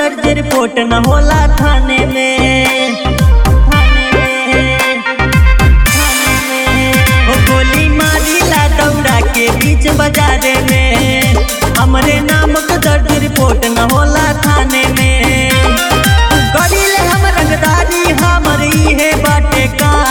दर्ज रिपोर्ट न होला थाने में थाने में थाने में ओ गोली मारिला दौड़ा के बीच बाजार में हमरे नाम के दर्ज रिपोर्ट न होला थाने में करिले हम रंगदारी हमर इहे बाटे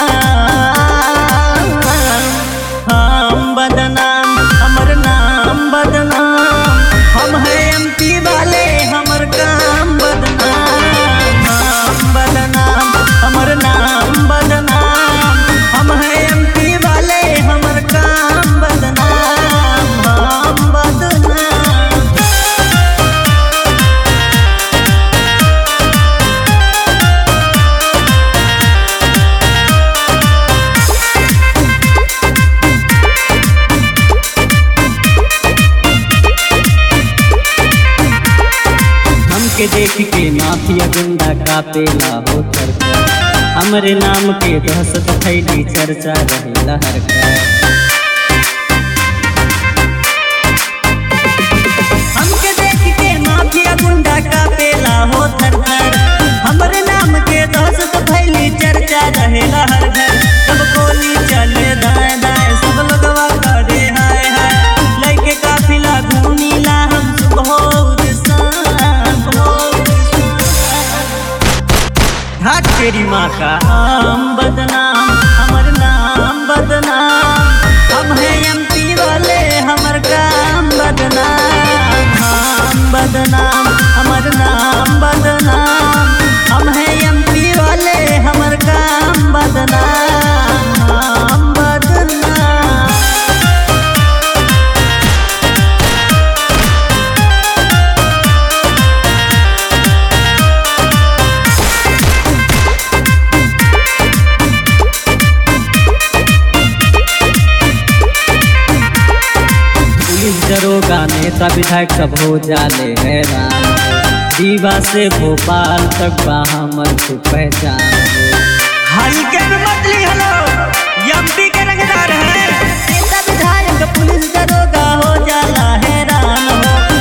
काम हम बदनाम हमर नाम बदनाम हम है एमपी वाले हमर काम बदनाम हम बदनाम हमर नाम बदनाम हम है एमपी वाले हमर काम बदनाम हम बदनाम हमके देख के माफिया गुंडा कापेला हो थरका हमरे नाम के दहशत फैली चर्चा रहे लहर का हमके देख के माफिया गुंडा कापेला हो थरथर हमरे नाम के दहशत फैली चर्चा रहे लहर घर सब गोली चले दाएं दाएं सब लोगवा करे हाय हाय लइके काफिला घूमीला हम सुबह शाम घाट तेरी माँ का हम बदनाम हमर नाम बदनाम हम है एमपी वाले हमर काम बदनाम हम बदनाम हमर नाम बदनाम हम है एमपी वाले हमर काम बदनाम हम बदनाम पुलिस दरोगा नेता विधायक सब हो जाले हैरान दीवा से भोपाल तक बा हमर को पहचान हल्के में मतली हेलो एमपी के रंगदार है नेता विधायक पुलिस दरोगा हो जाला हैरान हो